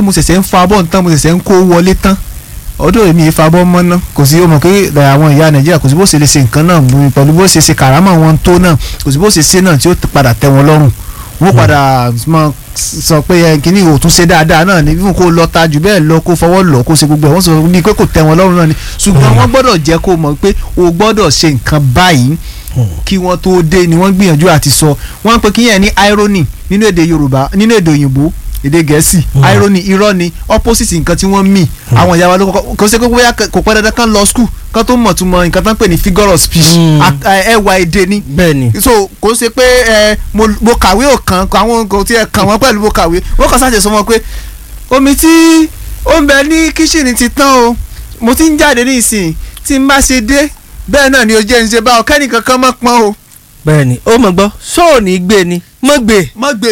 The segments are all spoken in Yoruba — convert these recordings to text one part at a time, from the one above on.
mo ṣẹ̀ṣẹ̀ ń fa bọ́ tán mo ṣẹ̀ṣẹ̀ ń kó wọlé tán ọdún èmi ìfa bọ́ mọ́ ná kò sí ó mọ̀ pé àwọn ìyá nàìjíríà kò sí bó ṣe lè ṣe nǹkan náà pẹ̀lú bó ṣe ṣe kàrámọ̀ wọn tó náà kò sí bó ṣe ṣe náà tí ó padà tẹ́ wọn lọ́rùn wọ́n padà mọ sọ pé ẹ kíní ò tún ṣe dáadáa náà ní fún kó lọ ta jù bẹ́ẹ̀ lọ kó fọwọ́ lọ kó ṣe gbogbo ẹ̀ wọ́n sọ bíi pé kò tẹ́ wọn lọ́rùn náà ni ṣùgbọ́n wọ́n gbọ́dọ̀ jẹ́ kó mọ̀ pé o gbọ́dọ̀ ṣe nǹkan báyìí kí wọ́n tó dé ni wọ́n gbìyànjú àti sọ wọ́n pe kíyẹn ní irony nínú èdè yorùbá nínú èdè òyìnbó èdè gẹ̀ẹ́sì irony irọ́ ni opposite nǹkan tí wọ́n mì àwọn ìyá wa ló kọ́kọ́ kò sí pé bóyá kò pẹ́ dandan kan lọ school kan tó mọ̀ tún mọ nǹkan tó ń pè ní figure of speech ẹwà èdè ni bẹ́ẹ̀ni so kò ṣe pé ẹ mo kàwé ò kàn àwọn kò tiẹ̀ kàn wọ́n pẹ̀lú mo kàwé wọ́n kàn sáà sọ wọn pé omi tí ó ń bẹ ní kíṣìnì ti tán o mo ti ń jáde ní ìsìn tí n bá ṣe dé bẹ́ẹ̀ náà ni o jẹ́ ń ṣe bá ọ kẹ́ni kankan mọ́ pọ́n o. bẹ́ẹ̀ni ó mọ̀ gbọ́ sóò ní gbé ni mọ́ gbé. mọ́ gbé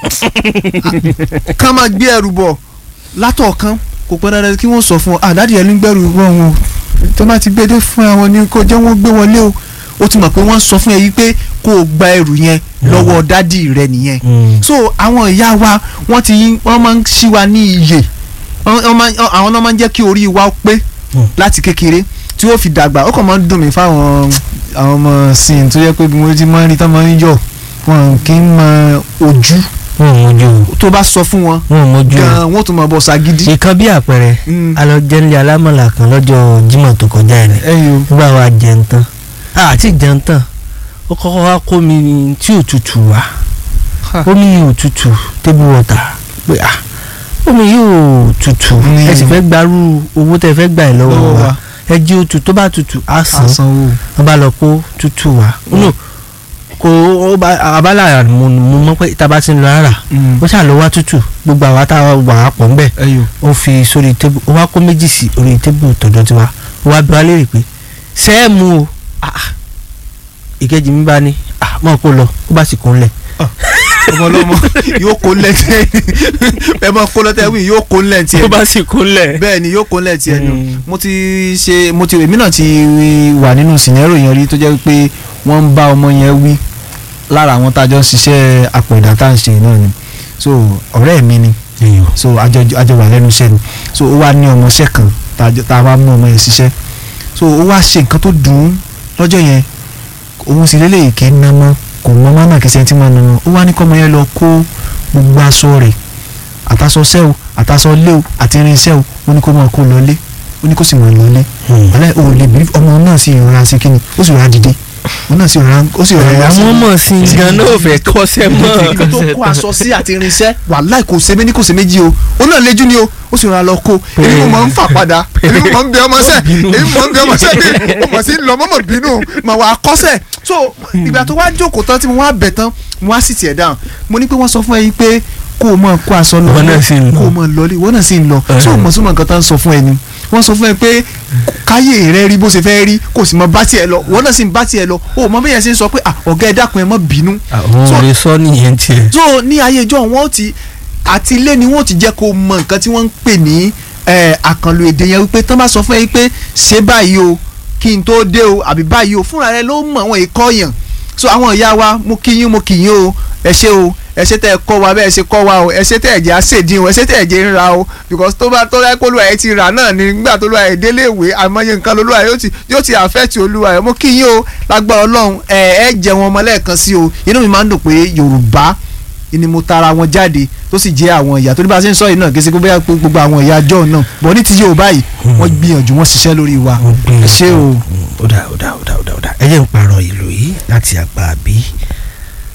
kán máa gbé ẹrù bọ̀ látọ̀ọ̀kan kò pẹ́ dandan kí wọ́n sọ fún ọ àdáàdì ẹ̀ ló ń gbẹ́rù bọ̀ wọn o tó bá ti gbé dé fún àwọn ni kò jẹ́ wọ́n gbé wọlé o ó ti mọ̀ pé wọ́n sọ fún ẹ yìí pé kó o gba ẹrù yẹn lọ́wọ́ dádì rẹ nìyẹn so àwọn ìyá wa wọ́n ti wọ́n máa ń ṣí wa ní iyè àwọn náà máa ń jẹ́ kí orí wa pé láti kékeré tí ó fi dàgbà ó kàn máa ń dùn mí fáwọn àwọn ọmọ sin tó yẹ pé bí mo ti máa ń rí tán máa ń yọ wọn kì í mọ ojú wọn ò mójú o tó bá sọ fún wọn wọn ò mójú o gan wọn tún máa bọ sagidi. ìkan bí àpẹẹrẹ alọjẹnlé alámọ̀là kan lọ́jọ́ Jímọ̀ tó kọjá ẹ̀ ní ẹyọ nígbà wa jẹun tán àti jẹun tán ó kọ́kọ́ wá kó mi tí ò tutù wá omi yìí ò tutù table water pé ah omi yìí ò tutù ẹ sì fẹ́ gbarú owó tẹ fẹ́ gbà ẹ lọ́wọ́ wa ẹ jí o tutù tó bá tutù á san wọn bá lọ kó tutù wá no kò abala mo mọ pé tá a bá ti ń lọ ara ó ṣáà lọ wá tutù gbogbo àwa tá a wà á pọ̀ ń bẹ̀ ó fi sórí tébù ó wá kó méjì sí orí tébù tọ̀dọ̀ tiwa ó wá bí wá léèrè pé sẹ́ẹ̀mù o ìkejì mi bá ní mọ̀ kó lọ ó bá sì kún lẹ̀ ọmọ ọlọmọ yóò kó lẹ́tẹ̀ ẹ máa kó lẹ́tẹ̀ wí yóò kó lẹ́tẹ̀ ó bá sì kún lẹ̀ bẹ́ẹ̀ ni yóò kó lẹ́tẹ̀ ẹnu mo ti ṣe mo ti èmi náà ti wà nínú sìnẹ́rò yẹn rí tó jẹ́ pé wọ́n ń bá ọmọ yẹn wí lára àwọn tá a jọ ń ṣiṣẹ́ àpòìdá tá à ń ṣe náà ni so ọ̀rẹ́ mi ni so àjọ wà lẹ́nu iṣẹ́ ni so ó wá ní ọmọọṣẹ́ kan tá a wá mú ọmọ yẹn ṣiṣẹ́ so ó wá ṣe nǹkan tó dùn ún lọ́jọ́ yẹn òun sì lélẹ̀ kì í ná mọ́ kò mọ mọ́nà kìí ṣe tí máa ná mọ́ ó wá ní kọ́mọ yẹn lọ kó gbogbo aṣọ rẹ̀ àtàṣọ ṣẹ́ o àtàṣọ lé o àti irinṣẹ́ o ó ní kó máa kó lọlé ó ní kó sì máa lọlé ọ̀lẹ́ o lè bí ọmọ náà sì rọra sí kíni ó sì rọra dìde òun náà sì rọra ó sì rọra àwọn ọmọ sí i gan náà ò fẹ́ kọ́sẹ́ mọ́ ibi tó kó aṣọ sí àti irinṣẹ́ wàláì kò ṣe méjì kò ṣe méjì o ó náà léjú ni o ó sì rọra lọ kó èmi mo máa ń fà padà èmi mo máa ń bẹ ọmọ sẹ èmi mo máa ń bẹ ọmọ sẹ bí mo mọ̀ sí lọ mọ́mọ́ bínú mà wà á kọ́sẹ̀ so ìgbà tó wá jókòó tán tí mo wá bẹ̀ tán mo wá sì tiẹ̀ dáhùn mo ní pé wọ́n sọ fún ẹ yín pé kó o máa kó aṣọ lọ kó o máa lọlé ìwọ náà sì ń lọ so mọ̀ súnmọ́ nǹkan tó ń sọ fún ẹ ni wọ́n sọ fún ẹ pé káyé rẹ rí bó ṣe fẹ́ rí kò sì mọ bá tiẹ̀ lọ ìwọ náà sì ń bá tiẹ̀ lọ o mọ bẹ́ẹ̀ ṣe ń sọ pé ọ̀gá ẹ dákun ẹ má bínú. àwọn ò lè sọ nìyẹn tiẹ̀. so ní ayé ìjọ wọn ti àti ilé ni wọn ti jẹ́ kó mọ nǹkan tí wọ́n ń pè ní àkànlò èdè yẹn wípé tán bá sọ fún ẹ pé ṣé báyìí o kí n tó dé o àbí báyìí o fúnra rẹ ló mọ àwọn ìkọ́ yàn so àwọn ìyá wa mo kí yín mo kí yín o ẹ ṣé o ẹ ṣé tẹ́ ẹ kọ́ wa bẹ́ẹ̀ ṣe kọ́ wa o ẹ ṣé tẹ́ ẹ jẹ́ àṣèdín o ẹ ṣé tẹ́ ẹ jẹ́ ń ra o because tó bá tó yẹ kó olúwa ẹ ti rà náà ni nígbà tó olúwa ẹ délé ìwé àmọye nǹkan lolúwa yóò ti yóò ti àfẹ́tì olúwa ẹ mo kí yín o lágbára ọlọ́run ẹ ẹ jẹ wọn ọmọ lẹ́ẹ̀kan sí o inú mi máa ń dùn pé yorùbá ni mo tara wọn jáde tó sì jẹ́ àwọn ìyá tó ní bá a ṣe ń sọ yìí náà kí n ṣe gbogbo gbogbo àwọn ìyá jọ náà bọ̀ ní ti yorùbá yìí wọ́n gbìyànjú wọ́n ṣiṣẹ́ lórí wa ẹ ṣé o. ó dà ó dà ó dà ó dà ẹ jẹ́ ń parọ́ ìlú yìí láti àgbà bíi